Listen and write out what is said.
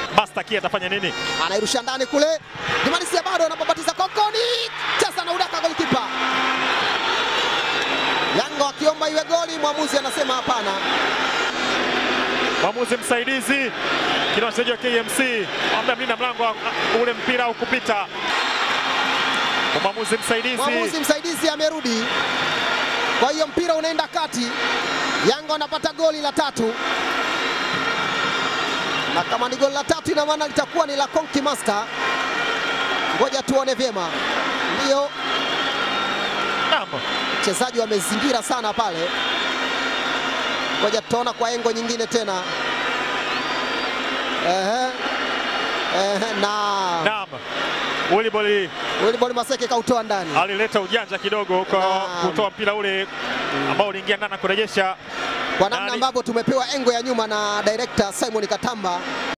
Master Key atafanya nini? anairusha ndani kule, Jumanisia bado anapopatiza kokoni, cheza na udaka golikipa. Yanga wakiomba iwe goli, mwamuzi anasema hapana. Mwamuzi msaidizi kina wachezaji wa KMC ambaye mlinda mlango wa- ule mpira au kupita. Mwamuzi msaidizi Mwamuzi msaidizi amerudi, kwa hiyo mpira unaenda kati. Yanga wanapata goli la tatu, na kama ni goli la tatu, ina maana litakuwa ni la Konki Master. Ngoja tuone vyema. Ndiyo Naam. wachezaji wamezingira sana pale, ngoja tutaona kwa engo nyingine tena. Ehe. Ehe, na Naam. Wiliboli Wilbon Maseke kautoa ndani. alileta ujanja kidogo kwa Naam. kutoa mpira ule ambao uliingia ndani na kurejesha kwa namna Nani? ambavyo tumepewa engo ya nyuma na director Simon Katamba